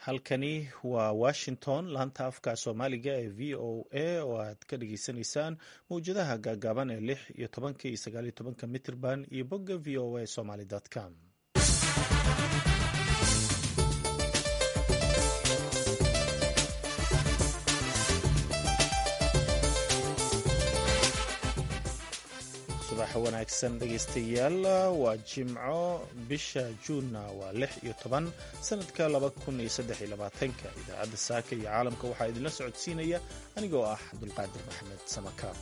halkani waa washington laanta afka soomaaliga ee v o a oo aad ka dhageysanaysaan mawjadaha gaagaaban ee lix iyo tobanka iyo sagaal iyo tobanka mitrban iyo bogga v o a somaly com subax wanaagsan dhegaystayaal waa jimco bisha juunna waa lix iyo toban sanadka laba kun iyo saddex iyo labaatanka idaacadda saaka iyo caalamka waxaa idinla socodsiinaya anigoo ah cabdulqaadir maxamed samakaab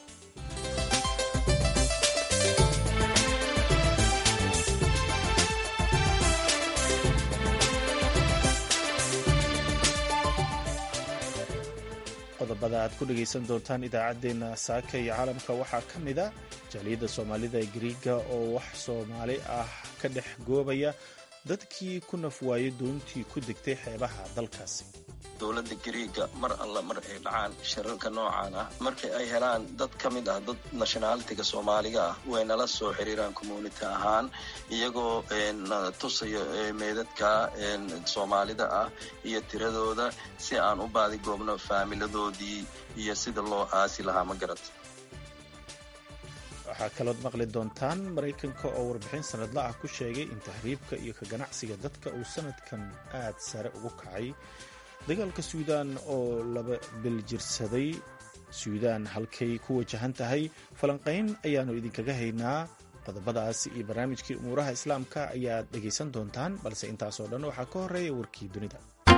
qodobada aad ku dhegaysan doontaan idaacaddeenna saaka iyo caalamka waxaa ka mid a jaaliyadda soomaalida ee gariiga oo wax soomaali ah ka dhex goobaya dadkii ku nafwaayay doontii ku degtay xeebaha dalkaasi dowladda gariiga mar alla mar ay dhacaan shirarka noocaan ah markii ay helaan dad ka mid ah dad nationalitiga soomaaliga ah way nala soo xiriiraan community ahaan iyagoo na tusayo meedadka soomaalida ah iyo tiradooda si aan u baadigoobno faamiladoodii iyo sida loo aasi lahaa ma garat waxaa kalood maqli doontaan maraykanka oo warbixin sanadla ah ku sheegay in tahriibka iyo ka ganacsiga dadka uu sanadkan aad sare ugu kacay dagaalka suudaan oo laba biljirsaday suudaan halkay ku wajahan tahay falanqayn ayaannu idinkaga haynaa qodobadaas iyo barnaamijkii umuuraha islaamka ayaad dhegaysan doontaan balse intaasoo dhan waxaa ka horeeya warkii dunida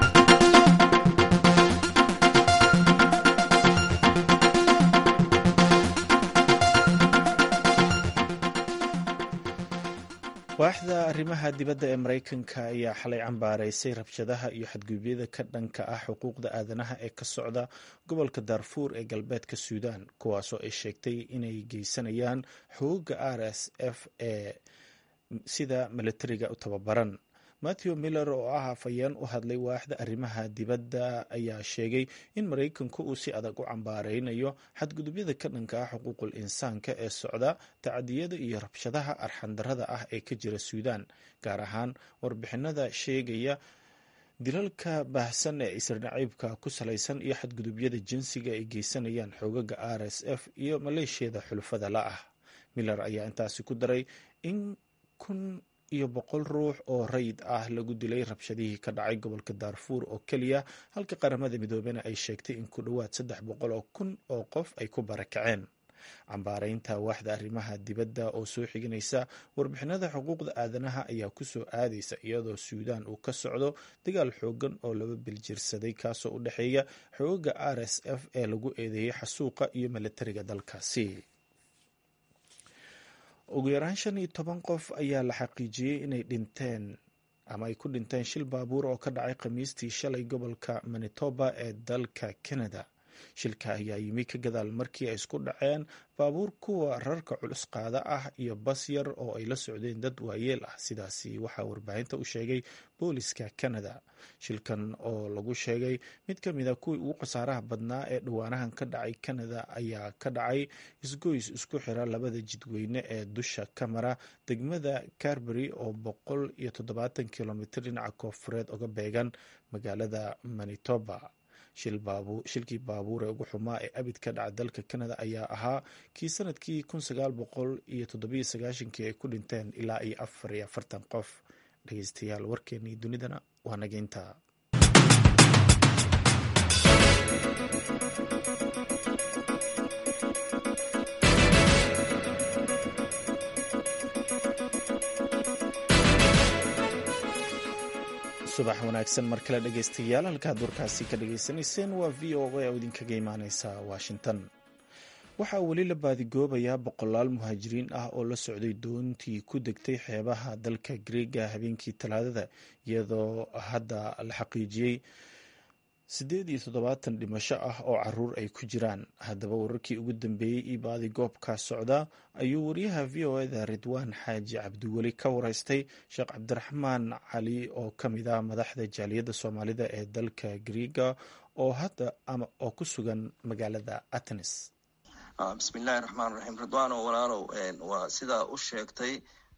waaxda arrimaha dibadda ee maraykanka ayaa xalay cambaaraysay rabshadaha iyo xadgudubyada ka dhanka ah xuquuqda aadanaha ee ka socda gobolka daarfuur ee galbeedka suudaan kuwaasoo ay sheegtay inay geysanayaan xooga r s f ee sida milatariga u tababaran matthew miller oo ah afhayeen u hadlay waaxda arrimaha dibadda ayaa sheegay in maraykanku uu si adag u cambaaraynayo xadgudubyada ka dhanka ah xuquuqul insaanka ee socda tacadiyada iyo rabshadaha arxandarada ah ee ka jira suudaan gaar ahaan warbixinada sheegaya dilalka baahsan ee isirnaciibka ku salaysan iyo xadgudubyada jinsiga ay geysanayaan xoogaga r s f iyo maleeshiyada xulufada la ah miller ayaa intaasi ku daray in kun iyo boqol ruux oo rayid ah lagu dilay rabshadihii ka dhacay gobolka daarfuur oo keliya halka qaramada midoobena ay sheegtay in ku dhowaad saddex boqol oo kun oo qof ay ku barakaceen cambaaraynta waaxda arrimaha dibadda oo soo xiganaysa warbixinada xuquuqda aadanaha ayaa kusoo aadaysa iyadoo suudaan uu ka socdo dagaal xoogan oo laba biljirsaday kaasoo u dhexeeya xooga r s f ee lagu eedeeyey xasuuqa iyo milatariga dalkaasi ugu yaraan shan iyo toban qof ayaa la xaqiijiyey inay dhinteen ama ay ku dhinteen shil baabuur oo ka dhacay khamiistii shalay gobolka manitoba ee dalka canada shilka ayaa yimi ka gadaal markii ay isku dhaceen baabuur kuwa rarka culus qaada ah iyo bas yar oo ay la socdeen dad waayeel ah sidaasi waxaa warbaahinta u sheegay booliska canada shilkan oo lagu sheegay mid ka mid a kuwii ugu khasaaraha badnaa ee dhawaanahan ka dhacay canada ayaa ka dhacay isgoys isku xira labada jidweyne ee dusha kamara degmada carbery oo boqol iyo toddobaatan kilomitr dhinaca koofureed uga beegan magaalada manitoba shilkii baabuur ee ugu xumaa ee abid ka dhaca dalka canada ayaa ahaa kii sanadkii kun sagaal boqol iyo toddobiyo sagaashankii ay ku dhinteen ilaa iyo afar iyo afartan qof dhegeystayaal warkeenii dunidana waa nageynta subax wanaagsan mar kale dhegeystayaal halkaad warkaasi ka dhageysanayseen waa v o a oo idinkaga imaaneysa washington waxaa weli la baadigoobayaa boqolaal muhaajiriin ah oo la socday doontii ku degtay xeebaha dalka greega habeenkii talaadada iyadoo hadda la xaqiijiyey siddeed iyo toddobaatan dhimasho ah oo caruur ay ku jiraan haddaba wararkii ugu dambeeyey io baadigoobka socda ayuu wariyaha v o eda ridwaan xaaji cabdiweli ka wareystay sheekh cabdiraxmaan cali oo ka mid ah madaxda jaaliyadda soomaalida ee dalka greega oo hadda ama oo ku sugan magaalada atenes bismillahi raxmaan raxiim ridwaano walaalow waa sidaa u sheegtay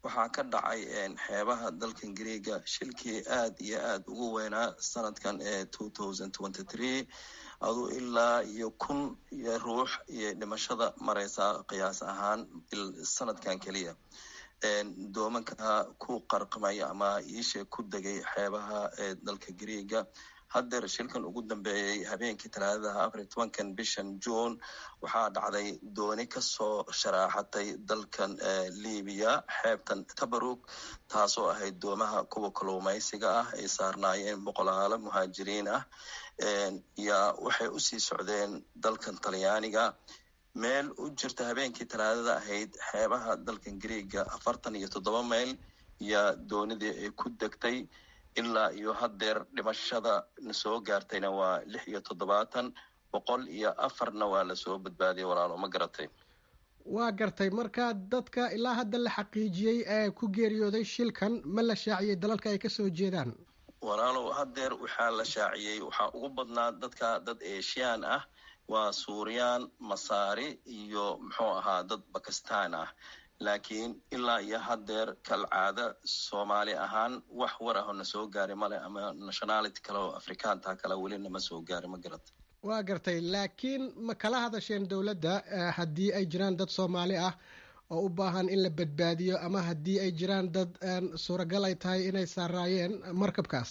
waxaa ka dhacay xeebaha dalkan greega shilkii aad iyo aad ugu weynaa sanadkan ee two thousand twenty three aduu ilaa iyo kun iyo ruux iyo dhimashada mareysaa qiyaas ahaan sanadkan keliya doomanka ku qarqamay ama iishe ku degay xeebaha ee dalka greega haddeer shilkan ugu dambeeyey habeenkii talaadadaha afar iyo tobankan bishan june waxaa dhacday dooni kasoo sharaaxatay dalkan libiya xeebtan tabarug taasoo ahayd doomaha kuwa kaluumaysiga ah ay saarnaayeen boqolaalo muhaajiriin ah yaa waxay usii socdeen dalkan talyaaniga meel u jirta habeenkii talaadada ahayd xeebaha dalkan greega afartan iyo toddoba mayl yaa doonidii ay ku degtay ilaa iyo haddeer dhimashada na soo gaartayna waa lix iyo toddobaatan boqol iyo afarna waa lasoo badbaadiyay walaalo ma garatay waa gartay marka dadka ilaa hadda la xaqiijiyey ee ku geeriyooday shilkan ma la shaaciyey dalalka ay kasoo jeedaan walaalow haddeer waxaa la shaaciyey waxaa ugu badnaa dadka dad eeshiyaan ah waa suuriyaan masaari iyo muxuu ahaa dad bakistan ah laakiin ilaa iyo haddeer kalcaada soomaali ahaan wax war ah oo na soo gaari male ama nationality kale oo afrikaanta kale weli nama soo gaari ma garata waa gartay laakiin ma kala hadasheen dowladda haddii ay jiraan dad soomaali ah oo u baahan in la badbaadiyo ama haddii ay jiraan dad suuragal ay tahay inay saaraayeen markabkaas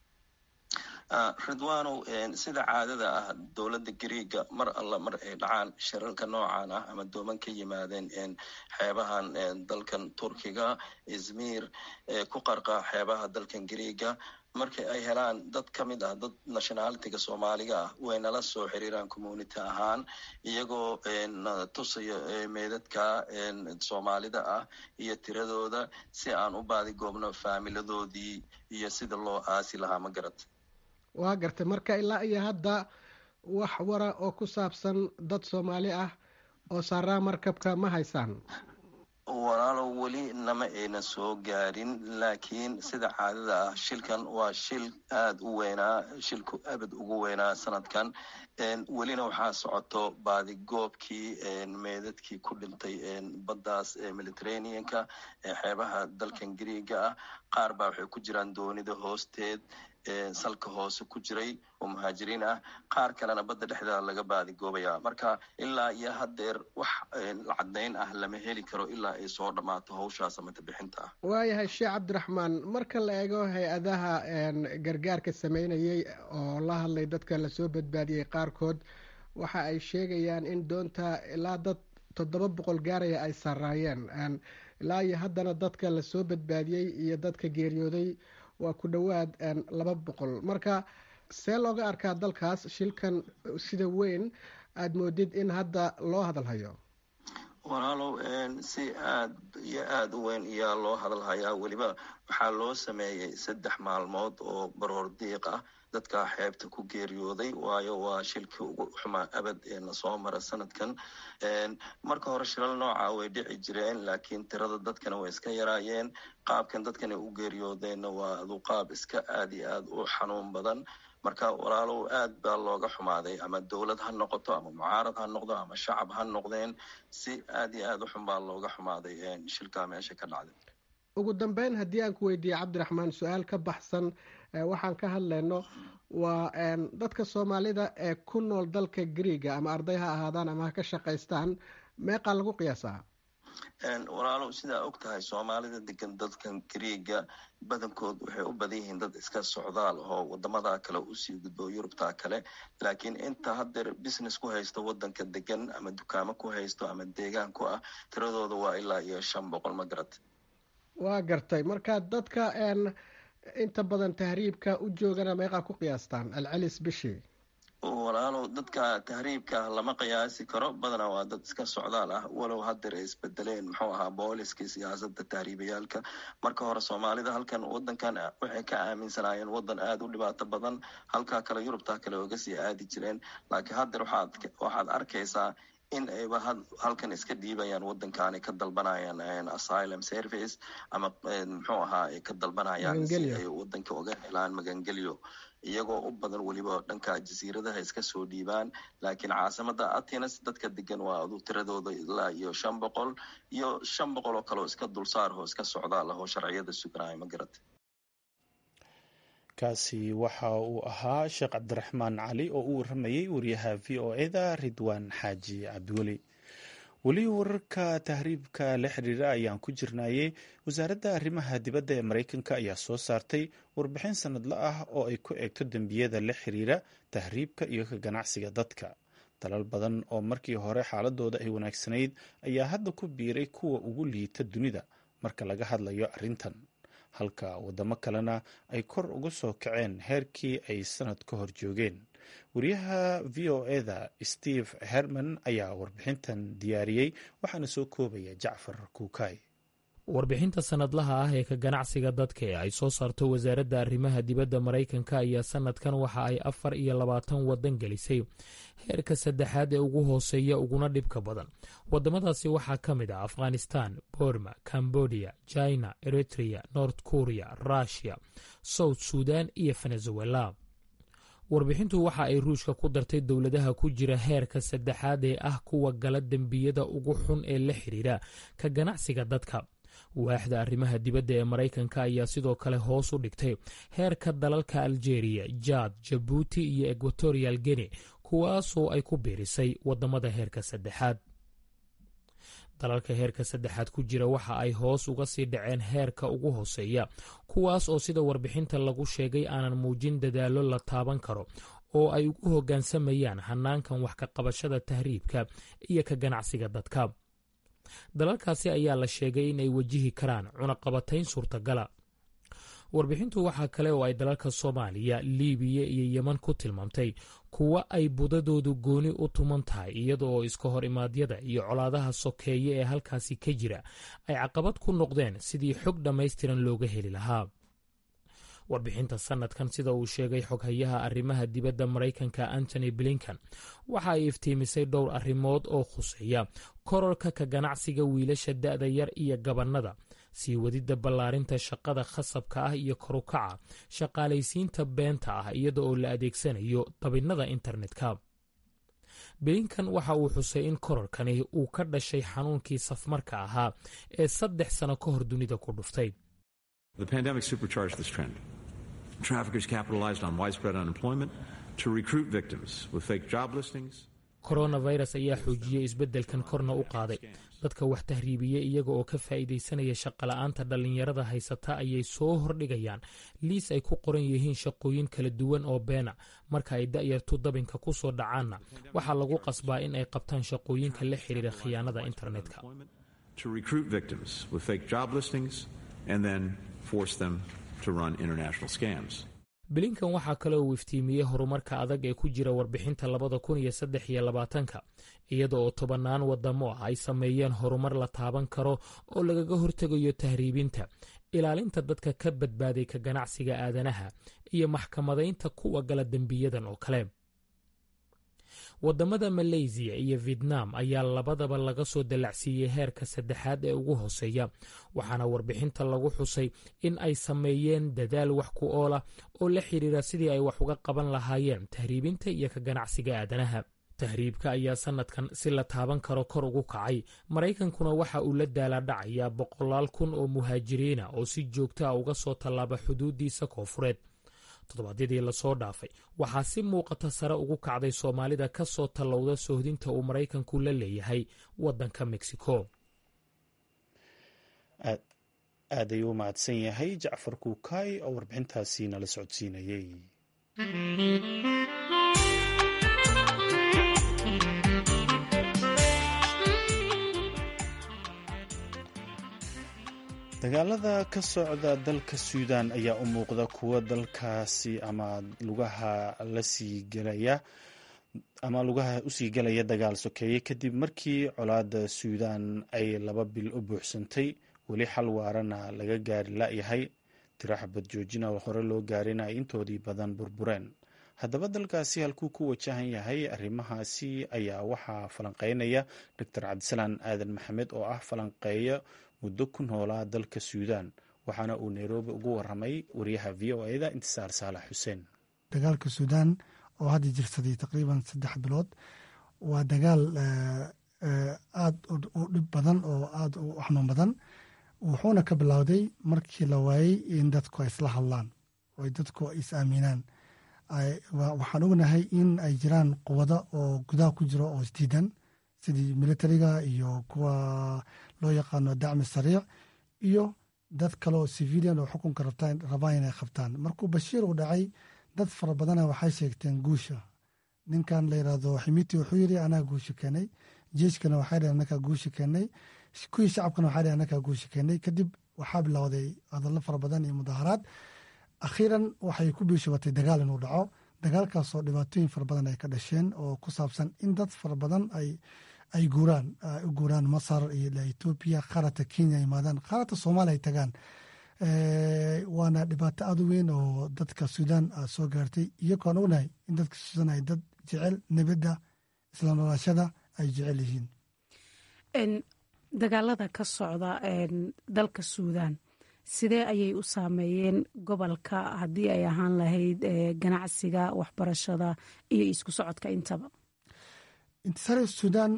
ridwanow sida caadada ah dowladda greega mar alla mar ay dhacaan shirarka noocan ah ama dooman ka yimaadeen xeebahan dalkan turkiga izmir ku qarqa xeebaha dalkan greega markii ay helaan dad ka mid ah dad nationalitiga soomaaliga ah way nala soo xiriiraan community ahaan iyagoo tusayo meedadka soomaalida ah iyo tiradooda si aan u baadigoobno faamiladoodii iyo sida loo aasi lahaa ma garata waa gartay marka ilaa iyo hadda wax wara oo ku saabsan dad soomaali ah oo saaraa markabka ma haysaan walaalow weli nama ayna soo gaarin laakiin sida caadada ah shilkan waa shil aada u weynaa shilku abad ugu weynaa sanadkan welina waxaa socoto baadigoobkii meedadkii ku dhintay baddaas mediterraneanka xeebaha dalkan greega ah qaar baa waxay ku jiraan doonida hoosteed salka hoose ku jiray oo muhaajiriin ah qaar kalena badda dhexdeeda laga baadigoobaya marka ilaa iyo haddeer wax caddayn ah lama heli karo ilaa ay soo dhammaato hawshaas amata bixinta ah waayahay sheekh cabdiraxmaan marka la eego hay-adaha gargaarka sameynayay oo la hadlay dadka lasoo badbaadiyey qaarkood waxa ay sheegayaan in doonta ilaa dad toddoba boqol gaaraya ay saraayeen ilaa iyo haddana dadka lasoo badbaadiyey iyo dadka geeriyooday waa ku dhowaad laba boqol marka see looga arkaa dalkaas shilkan sida weyn aada moodid in hadda loo hadalhayo walaalow si aad iyo aada u weyn ayaa loo hadalhayaa weliba waxaa loo sameeyey saddex maalmood oo baroor diiq ah dadka xeebta ku geeriyooday waayo waa shilkii ugu xumaa abad ee na soo mara sanadkan marka hore shilal nooca way dhici jireen laakiin tirada dadkana way iska yaraayeen qaabkan dadkan ay u geeriyoodeenna waa adu qaab iska aada iyo aada u xanuun badan marka walaalow aad baa looga xumaaday ama dowlad ha noqoto ama mucaarad ha noqdo ama shacab ha noqdeen si aad iyo aada u xun baa looga xumaaday shilkaa meesha ka dhacday ugu dambeyn haddii aan ku weydiiye cabdiraxmaan su-aal ka baxsan waxaan ka hadlayno waa dadka soomaalida ee ku nool dalka greega ama arday ha ahaadaan ama ha ka shaqaystaan meeqaa lagu qiyaasaa walaalow sidaa og tahay soomaalida degan dadkan greega badankood waxay u badan yihiin dad iska socdaal oo wadamada kale usii gudbo yurubta kale laakiin inta haddeer business ku haysto wadanka degan ama dukaamo ku haysto ama deegaan ku ah tiradooda waa ilaa iyo shan boqol ma garat waa gartay marka dadka inta badan tahriibka u joogana meeqaa ku qiyaastaan alcelis bishii walaalow dadka tahriibka lama qiyaasi karo badanaa waa dad iska socdaal ah walow haddeer ay isbedeleen muxuu ahaa booliskii siyaasada tahriibayaalka marka hore soomaalida halkan wadankan waxay ka aaminsanaayeen wadan aada u dhibaato badan halkaa kale yurubta kale oga sii aadi jireen laakiin haddeer waxaad waxaad arkaysaa in ayba halkan iska dhiibayaan waddankaani ka dalbanayaan asylum service ama muxuu ahaa ay ka dalbanayaan si ay waddanka uga helaan magangelyo iyagoo u badan weliba dhanka jasiiradaha iska soo dhiibaan laakiin caasimada atenes dadka degan waa adu tiradooda ilaa iyo shan boqol iyo shan boqol oo kaleo iska dulsaarho iska socdaa lahoo sharciyada suganaya ma garata kaasi waxa uu ahaa sheekh cabdiraxmaan cali oo u waramayey wariyaha v o eda ridwaan xaaji cabdiweli weli wararka tahriibka la xiriira ayaan ku jirnayey wasaaradda arrimaha dibadda ee maraykanka ayaa soo saartay warbixin sanadle ah oo ay ku eegto dembiyada la xiriira tahriibka iyo ka ganacsiga dadka dalal badan oo markii hore xaaladooda ay wanaagsanayd ayaa hadda ku biiray kuwa ugu liita dunida marka laga hadlayo arrintan halka wadamo kalena ay kor uga soo kaceen heerkii ay sanad ka hor joogeen wariyaha v o eda steve herman ayaa warbixintan diyaariyey waxaana soo koobaya jacfar kuukay warbixinta sanadlaha ah ee ka ganacsiga dadka ee ay soo saarto wasaaradda arrimaha dibadda maraykanka ayaa sanadkan waxa ay afar iyo labaatan waddan gelisay heerka saddexaad ee ugu hooseeya uguna dhibka badan waddamadaasi waxaa ka mid ah afghanistan borma cambodia china eritrea north korea rushia south sudan iyo venezuela warbixintu waxa ay ruushka ku dartay dowladaha ku jira heerka saddexaad ee ah kuwa gala dembiyada ugu xun ee la xiriira ka ganacsiga dadka waaxda arrimaha dibadda ee maraykanka ayaa sidoo kale hoos u dhigtay heerka dalalka algeria jaad jabuuti iyo equatorial gene kuwaasoo ay ku biirisay waddamada heerka saddexaad dalalka heerka saddexaad ku jira waxa ay hoos uga sii dhaceen heerka ugu hooseeya kuwaas oo sida warbixinta lagu sheegay aanan muujin dadaallo la taaban karo oo ay ugu hoggaansamayaan hanaankan wax ka qabashada tahriibka iyo ka ganacsiga dadka dalalkaasi ayaa la sheegay in ay wajihi karaan cunaqabatayn suurtagala warbixintu waxaa kale oo ay dalalka soomaaliya liibiya iyo yeman ku tilmaamtay kuwa ay budadoodu gooni u tuman tahay iyada oo iska hor imaadyada iyo colaadaha sokeeye ee halkaasi ka jira ay caqabad ku noqdeen sidii xog dhammaystiran looga heli lahaa warbixinta sanadkan sida uu sheegay xoghayaha arrimaha dibadda maraykanka antony blinkan waxa ay iftiimisay dhowr arrimood oo khuseeya kororka ka ganacsiga wiilasha da'da yar iyo gabannada sii wadidda ballaarinta shaqada khasabka ah iyo korukaca shaqaalaysiinta beenta ah iyada oo la adeegsanayo dabinnada internetka blinkan waxa uu xusay in kororkani uu ka dhashay xanuunkii safmarka ahaa ee saddex sano ka hor dunida ku dhuftay coronavirus ayaa xoojiyey isbeddelkan korna u qaaday dadka wax tahriibiya iyaga oo ka faa'iidaysanaya shaqola'aanta dhallinyarada haysata ayay soo hordhigayaan liis ay ku qoran yihiin shaqooyin kala duwan oo beena marka ay da'yartu dabinka ku soo dhacaanna waxaa lagu qasbaa in ay qabtaan shaqooyinka la xiriira khiyaanada internetka bilinkan waxaa kale uu iftiimiyey horumarka adag ee ku jira warbixinta labada kun iyo saddex iyo labaatanka iyada oo tobannaan wadamo ah ay sameeyeen horumar la taaban karo oo lagaga hortegayo tahriibinta ilaalinta dadka ka badbaaday ka ganacsiga aadanaha iyo maxkamadaynta kuwa gala dembiyadan oo kale wadamada maleysiya iyo vietnam ayaa labadaba laga soo dallacsiiyey heerka saddexaad ee ugu hooseeya waxaana warbixinta lagu xusay in ay sameeyeen dadaal wax ku oolah oo la xiriira sidii ay wax uga qaban lahaayeen tahriibinta iyo ka ganacsiga aadanaha tahriibka ayaa sanadkan si la taaban karo kor ugu kacay maraykankuna waxa uu la daalaadhacayaa boqolaal kun oo muhaajiriina oo si joogta a uga soo tallaaba xuduudiisa koofureed toddobaadyadii lasoo dhaafay waxaa si muuqata sare ugu kacday soomaalida ka soo tallowda soohdinta uu maraykanku la leeyahay waddanka mexico aad ayuu u mahadsan yahay jacfar kuukaay oo warbixintaasi nala socodsiinayey dagaalada ka socda dalka suudan ayaa u muuqda kuwa dalkaasi ama lugaha lasii gelaya ama lugaha usii gelaya dagaal sokeeye kadib markii colaada suudan ay laba bil u buuxsantay weli xal waarana laga gaari la-yahay tiro xabad joojina oo hore loo gaarin ay intoodii badan burbureen haddaba dalkaasi halkuu ku wajahan yahay arrimahaasi ayaa waxaa falanqeynaya doctor cabdisalaan aadan maxamed oo ah falanqeeyo muddo ku noolaa dalka suudaan waxaana uu nairobi ugu waramay wariyaha v o eda intisaar saalax xuseen dagaalka suudaan oo hadda jirsaday taqriiban saddex bilood waa dagaal aada u dhib badan oo aada u xanuun badan wuxuuna ka bilowday markii la waayey in dadku ay isla hadlaan oo dadku is aaminaan waxaan ognahay in ay jiraan quwado oo gudaha ku jiro oo isdiidan sidii militariga iyo kuwa loo yaqaano dacmi sariic iyo dad kale oo civilian oo xukunka rabaan inay qabtaan markuu bashiir uu dhacay dad fara badana waxay sheegteen guusha ninkan la yirahdo ximiti wuxuu yiri anaa guusha keenay jeeskana waxay dhaheen anakaa guusha keenay kuwii shacabkana waxay dhaheen anakaa guusha keenay kadib waxaa bilowday hadallo fara badan iyo mudaaharaad akhiiran waxay ku biishubatay dagaal inuu dhaco dagaalkaasoo dhibaatooyin fara badan ay ka dhasheen oo ku saabsan in dad fara badan ay ay guuraan u guuraan masar iyo etoobiya qaarata kenya imaadaan qaarata soomaaliya ay tagaan waana dhibaato aada u weyn oo dadka suudaan soo gaartay iyagoon ognahay in dadka suudaan ay dad jecel nabadda isla noolaashada ay jecel yihiin dagaalada ka socda dalka suudaan sidee ayay u saameeyeen gobolka haddii ay ahaan lahayd ganacsiga waxbarashada iyo isku socodka intaba intisaar suudaan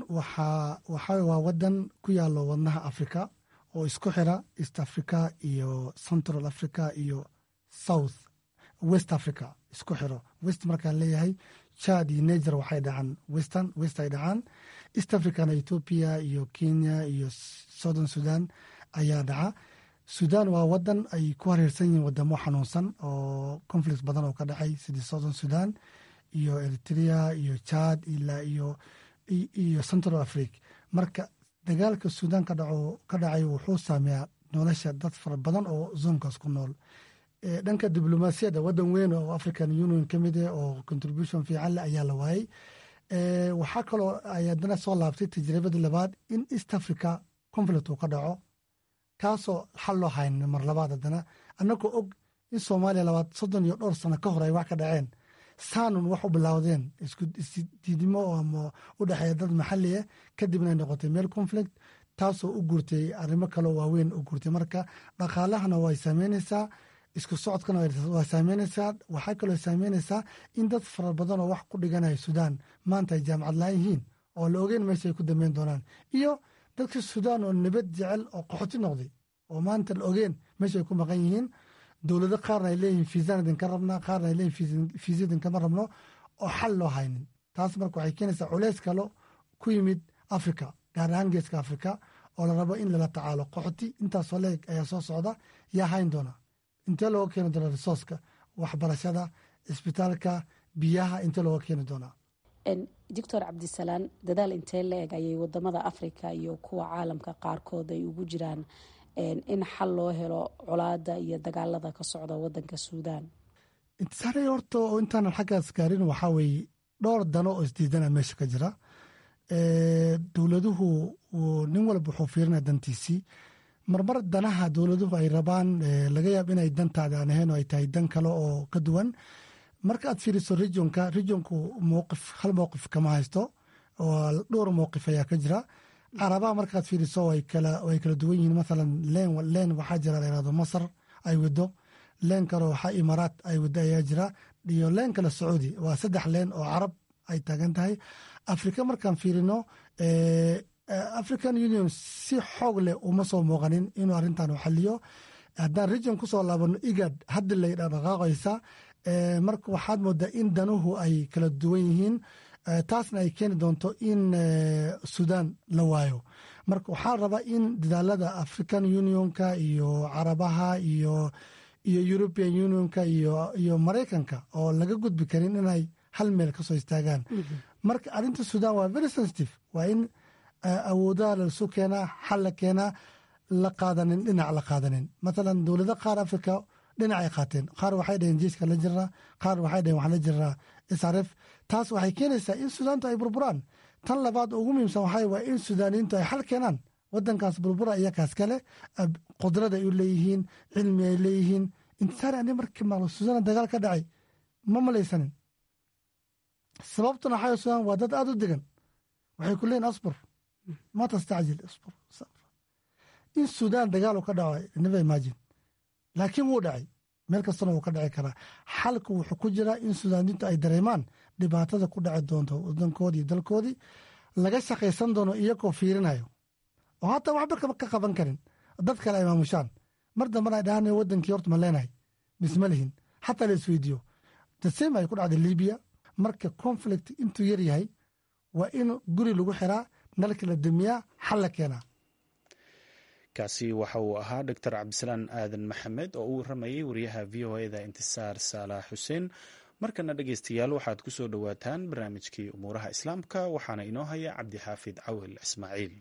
waxaa waa wadan ku yaalo wadnaha africa oo isku xira east africa iyo central africa iyo south west africa isku xiro west markaan leeyahay chad iyo niger waxay dhacaan western west ay dhacaan east africana ethoopia iyo kenya iyo southern sudan ayaa dhaca sudan waa wadan ay ku hareersan yihiin wadamo xanuunsan oo conflict badan oo ka dhacay sidii southern sudan iyo eritrea iyo chad ilaa iyo iyo central africa marka dagaalka suudaan ka dhacay wuxuu saameeyaa nolosha dad fara badan oo zoonkaas ku nool dhanka diblomaasiyadda wadan weyn oo african union ka mid ah oo contribution fiican leh ayaa la waayey waxaa kaloo ay haddana soo laabtay tajribadii labaad in east africa conflict uu ka dhaco kaasoo xal loo hayn mar labaad haddana annagoo og in soomaaliya labaad soddon iyo dhowr sano ka hor ay wax ka dhaceen saanun wax u bilowdeen isdiidimo ama u dhexeeya dad maxali ah kadibna ay noqotay meel conflict taasoo u guurtay arrimo kaleo waaweyn u guurtay marka dhaqaalahana way saameyneysaa isku socodkana waa saameyneysaa waxaa kaloo saameyneysaa in dad fara badan oo wax ku dhiganaya suudaan maanta ay jaamacad la-aan yihiin oo la ogeyn meesha ay ku dambeyn doonaan iyo dadka suudaan oo nabad jecel oo qaxoti noqday oo maanta la ogeen meesha ay ku maqan yihiin dowlado qaarna ay leeyihiin fiisaan idinka rabnaa qaarna ay leeyihin fiisa idinkama rabno oo xal loo haynin taas marka waxay keenaysaa culeys kalo ku yimid africa gaar ahaan geeska africa oo la rabo in lala tacaalo qaxoti intaasoo leeg ayaa soo socda yaa hayn doona intee looga keeni doona risooska waxbarashada cisbitaalka biyaha intee looga keeni doonaa doctor cabdisalaan dadaal intee la eg ayay wadamada africa iyo kuwa caalamka qaarkood ay ugu jiraan in xal loo helo colaada iyo dagaalada ka socda wadanka suudaan intisaare horta oo intaanan xaggaas gaarin waxaa weeye dhowr dano oo isdiidana meesha ka jira dowladuhu nin walba wuxuu fiirinaya dantiisii marmar danaha dowladuhu ay rabaan laga yaab inay dantaada aan ahayn oo ay tahay dan kale oo ka duwan marka aad fiiriso regionka regionku mowqif hal mowqif kama haysto oo dhowr mowqif ayaa ka jira carabaha markaad fiiriso way kala duwan yihiin maalan leen leen waxaa jira layirahdo masar ay wado leen kale waxaa imaaraat ay wado ayaa jira iyo leen kale sacuudi waa saddex leen oo carab ay taagan tahay afrika markaan fiirino african union si xoog leh uma soo muuqanin inuu arrintan xaliyo haddaan region kusoo laabano igad haddi lay dhaqaaqaysa marka waxaad moodaa in danuhu ay kala duwan yihiin taasna ay keeni doonto in sudan la waayo marka waxaa rabaa in dadaalada african unionka iyo carabaha iyo iyo european unionka iyo maraykanka oo laga gudbi karin inay hal meel kasoo istaagaan marka arrinta sudan waa very sensitive waa in awoodaha laisu keenaa xal la keenaa la qaadanin dhinac la qaadanin mathalan dowlado qaar africa dhinac ay qaateen qaar waxay dhaheen jeeska la jiraa qaar waxay dhaheen waxaa la jiraa srf taas waxay keenaysaa in sudaantu ay burburaan tan labaad ugu muhiimsan waxaa waa in sudaaniyiintu ay xal keenaan wadankaas burbura iyakaas kale qudrad ay u leeyihiin cilmi ay leeyihiin intisaar ani markii maqlo sudan dagaal ka dhacay ma malaysanin sababtuna waxaa sudan waa dad aada u degan waxay ku leeyiin asbur ma tastacjil asbur in suudaan dagaal uu ka dhaco never imagine laakiin wuu dhacay meel kastana wuu ka dhici karaa xalku wuxuu ku jiraa in suudaaniintu ay dareemaan dhibaatada ku dhaci doonto wadankoodii dalkoodii laga shaqaysan doono iyagoo fiirinayo oo hataa waxba ka qaban karin dad kale ay maamushaan mar dambana ay dhahaan wadankii horta ma leenahay misma lihin xataa la isweydiiyo dasem ay ku dhacday libiya marka conflict intuu yar yahay waa in guri lagu xiraa nalka la damiyaa xal la keenaa kaasi waxa uu ahaa doctor cabdisalaan aadan maxamed oo u waramayay wariyaha v o eda intisaar saalax xuseen markana dhegeystayaal waxaad ku soo dhowaataan barnaamijkii umuuraha islaamka waxaana inoo haya cabdixaafid cawil ismaaciil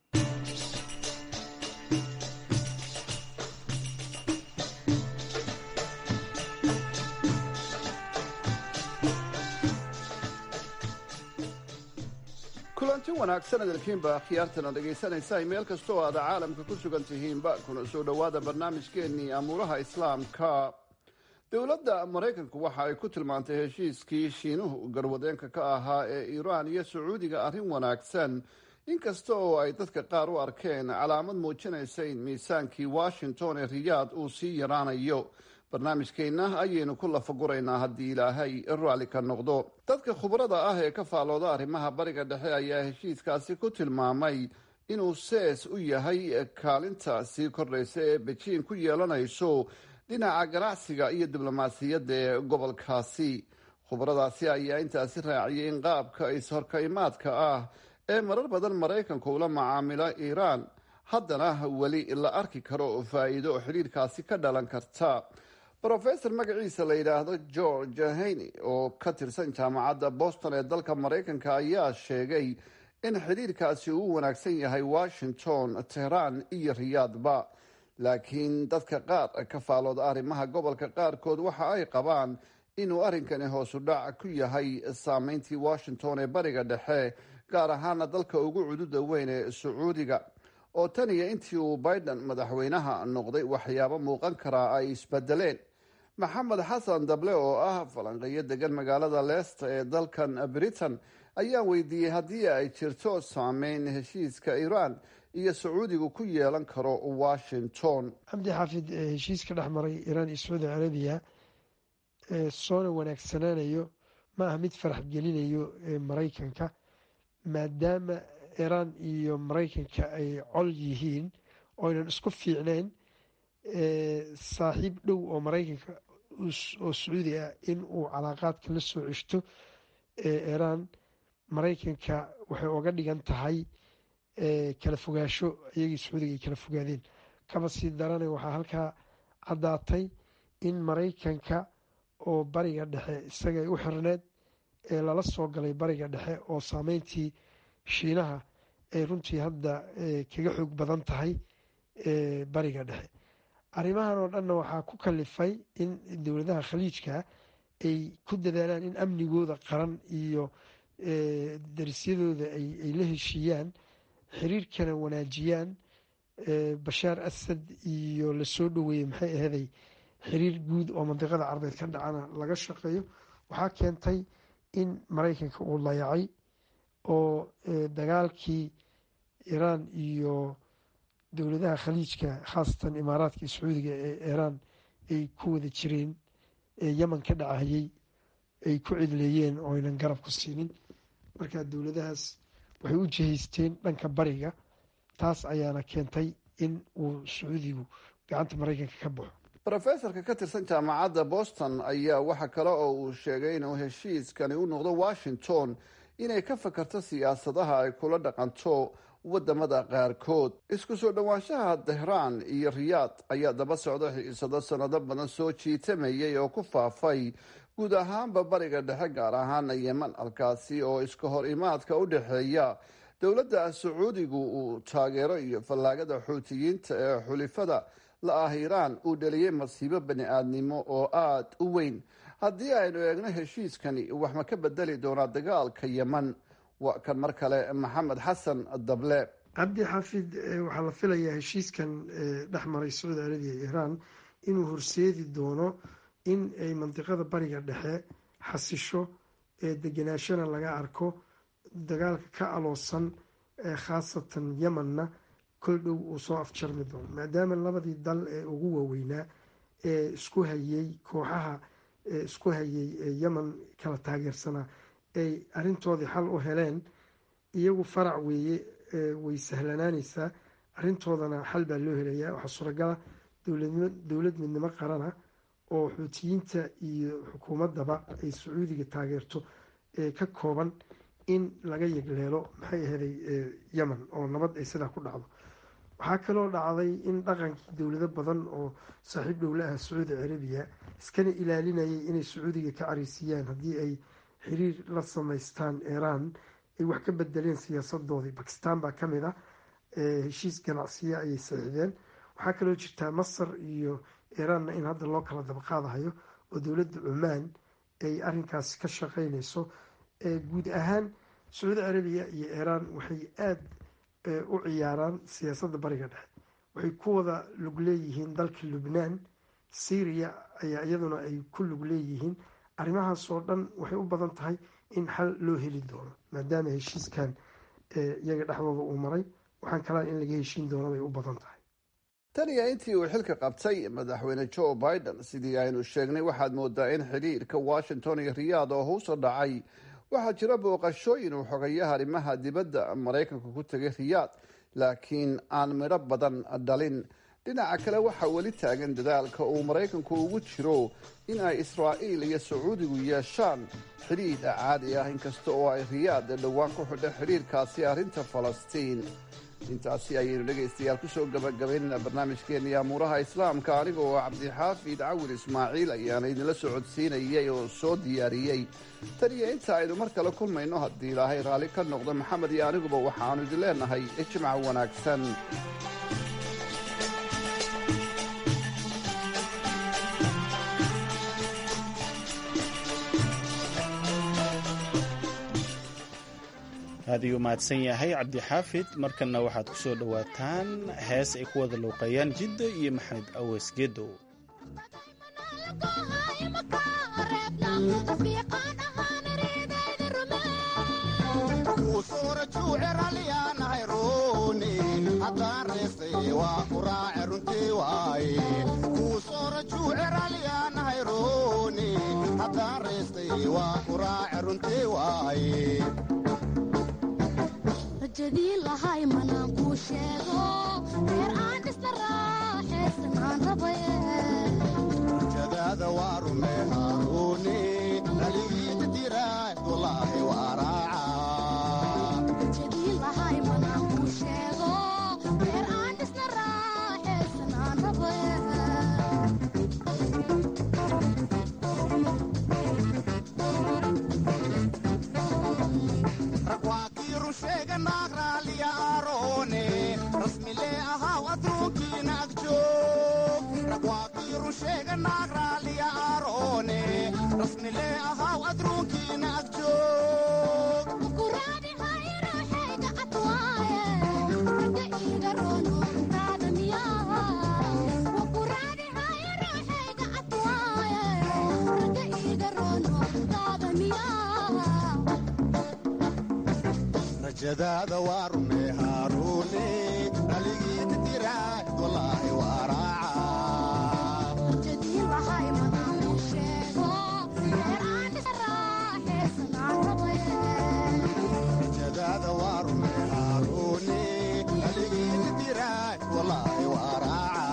kulanti wanaagsan adalkiinba akhyaartana dhegaysanaysa meel kasta oo aad caalamka ku sugan tihiinba kuna soo dhowaada barnaamijkeennii amuuraha islaamka dowladda maraykanku waxa ay ku tilmaantay heshiiskii shiinuhu garwadeenka ka ahaa ee iiraan iyo sacuudiga arrin wanaagsan inkasta oo ay dadka qaar u arkeen calaamad muujinaysa in miisaankii washington ee riyaad uu sii yaraanayo barnaamijkeenna ayaynu ku lafaguraynaa haddii ilaahay raalli ka noqdo dadka khubrada ah ee ka faallooda arrimaha bariga dhexe ayaa heshiiskaasi ku tilmaamay inuu sees u yahay kaalinta sii kordhaysa ee bejiin ku yeelanayso dhinaca ganacsiga iyo diblomaasiyadda ee gobolkaasi khubradaasi ayaa intaasi raaciyay in qaabka is-horkaymaadka ah ee marar badan maraykanku ula macaamilo iiraan haddana weli la arki karo faa'iido xidhiirkaasi ka dhalan karta rofesor magaciisa la yidhaahdo george haney oo ka tirsan jaamacadda boston ee dalka maraykanka ayaa sheegay in xidhiirkaasi uu wanaagsan yahay washington tehraan iyo riyaadba laakiin dadka qaar ka faalooda arrimaha gobolka qaarkood waxa ay qabaan inuu arrinkani hoosu dhac ku yahay saameyntii washington ee bariga dhexe gaar ahaana dalka ugu cududa weyn ee sacuudiga oo tan iyo intii uu biden madaxweynaha noqday waxyaabo muuqan karaa ay isbedeleen maxamed xasan dable oo ah falanqeeyo degan magaalada leesta ee dalkan britain ayaa weydiiyey haddii ay jirto saameyn heshiiska iiraan iyo sacuudigu ku yeelan karo washington cabdi xaafid heshiiska dhex maray iiraan iyo sacuudi carabiya soona wanaagsanaanayo ma aha mid farax gelinayo maraykanka maadaama iiraan iyo maraykanka ay col yihiin oynan isku fiicneyn saaxiib dhow oo maraykanka oo sacuudi ah in uu calaaqaadka la soo ceshto iiraan maraykanka waxay oga dhigan tahay kala fogaasho iyagii sacuudiga ay kala fogaadeen kaba sii darana waxaa halkaa caddaatay in maraykanka oo bariga dhexe isaga ay u xirneed ee lala soo galay bariga dhexe oo saameyntii shiinaha ay runtii hadda kaga xoog badan tahay bariga dhexe arrimahan oo dhanna waxaa ku kalifay in dowladaha khaliijka ay ku dadaalaan in amnigooda qaran iyo darisyadooda ay la heshiiyaan xiriirkana wanaajiyaan bashaar asad iyo lasoo dhoweeyey maxay aheeday xiriir guud oo mandiqada carabeed ka dhacana laga shaqeeyo waxaa keentay in maraykanka uu layacay oo dagaalkii iiraan iyo dowladaha khaliijka khaasatan imaaraadka iyo sacuudiga ee iiraan ay ku wada jireen ee yeman ka dhacayay ay ku cidleeyeen oo aynan garab ku siinin marka dowladahaas waxay u jihaysteen dhanka bariga taas ayaana keentay in uu sacuudigu gacanta maraykanka ka baxo rofesorka ka tirsan jaamacadda boston ayaa waxa kale oo uu sheegay inuu heshiiskani u noqdo washington inay ka fakarto siyaasadaha ay kula dhaqanto wadamada qaarkood isku soo dhowaanshaha tehraan iyo riyaad ayaa daba socda xiisado sanado badan soo jiitamayay oo ku faafay guud ahaanba bariga dhexe gaar ahaana yeman halkaasi oo iska hor imaadka u dhexeeya dowladda sacuudigu uu taageero iyo fallaagada xuutiyiinta ee xulifada la ah iiraan uu dhaliyey masiibo bani aadnimo oo aada u weyn haddii aynu eegno heshiiskani wax ma ka bedeli doonaa dagaalka yeman waa kan mar kale maxamed xasan dable cabdi xaafid waxaa la filayaa heshiiskan dhex maray sacuudi arabiya iyo iiraan inuu horseedi doono in ay mandiqada bariga dhexe xasisho ee deganaashana laga arko dagaalka ka aloosan khaasatan yemanna kol dhow uu soo afjarmi doono maadaama labadii dal ee ugu waaweynaa ee isku hayay kooxaha isku hayay yeman kala taageersanaa ay arintoodii xal u heleen iyagu farac weeye way sahlanaaneysaa arintoodana xal baa loo helayaa waxaa suuragala dowlad midnimo qarana oo xuutiyiinta iyo xukuumaddaba ay sacuudiga taageerto ka kooban in laga yegleelo maxay ahaday yemen oo nabad ay sidaa ku dhacdo waxaa kaloo dhacday in dhaqankii dowlado badan oo saaxiib dhowla ah sacuudi carabiya iskana ilaalinayay inay sacuudiga ka careysiiyaan haddii ay xiriir la samaystaan iiraan ay wax ka bedeleen siyaasadoodii bakistan baa kamid ah heshiis ganacsiya ayay saxiixdeen waxaa kaloo jirtaa masar iyo iiraanna in hadda loo kala dabaqaadahayo oo dowladda cumaan ay arinkaasi ka shaqeyneyso guud ahaan sacuudi carabiya iyo iiraan waxay aada u ciyaaraan siyaasadda bariga dhexe waxay ku wada lug leeyihiin dalka lubnaan syriya ayaa iyaduna ay ku lug leeyihiin arrimahaas oo dhan waxay u badan tahay in xal loo heli doono maadaama heshiiskan iyaga dhexdooda uu maray waxaan kalaan in laga heshiin doono bay u badan tahay tan iyo intii uu xilka qabtay madaxweyne joe biden sidii aynu sheegnay waxaad moodaa in xidhiirka washington iyo riyaad oo huuso dhacay waxaa jira booqashooyin uu xogayaha arrimaha dibadda maraykanka ku tegay riyaad laakiin aan midho badan dhalin dhinaca kale waxaa weli taagan dadaalka uu maraykanku ugu jiro in ay israa'iil iyo sacuudigu yeeshaan xidhiidh caadi ah inkasta oo ay riyaad dhowaan ku xidha xidhiirkaasi arrinta falastiin intaasi ayaynu dhegaystayaal kusoo gabagabaynayna barnaamijkeenii amuuraha islaamka aniga oo cabdixaafid cawil ismaaciil ayaana idinla soo codsiinayay oo soo diyaariyey tan iyo inta aynu mar kale kulmayno haddii ilaahay raalli ka noqdo maxamed iyo aniguba waxaannu idin leenahay ijmac wanaagsan aad ayuu mahadsan yahay cabdixaafid markanna waxaad ku soo dhowaataan hees ay ku wada luuqeeyaan jiddo iyo maxamed aweys gedow rajadii lahay manaan kuu sheego reer aan dhisna raaxaysan aan rabaye rajadaada waa rume haaruuni dhaligiita diraad walaahi waa raaca rajadii lahay manaan kuu sheego reer aan dhisna raaxaysan aan rabaye sheega naag raaliya aaroone rasmilee ahaw adduunkiina agjoog ragwaaqiiru sheega naag raaliya aaroone rasmilee ahaw adduunkiina agjoog rajadaada waa rume haaruune dhaligiita diraad walaahi waa raaca rajadaada waa rume haaruune dhaligiita diraad walaahi waa raaca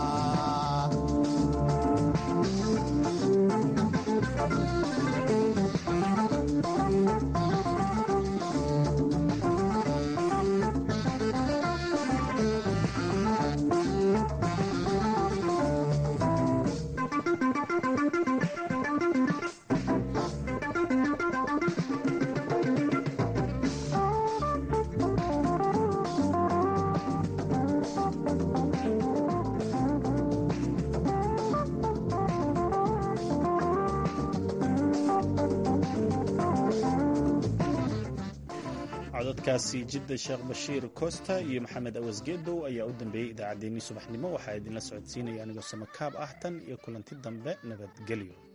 cododkaasi jidda sheekh bashiir costa iyo maxamed awasgeedow ayaa u dambeeyey idaacaddeenii subaxnimo waxaa idinla socodsiinaya anigoo samakaab ah tan iyo kulanti dambe nabadgelyo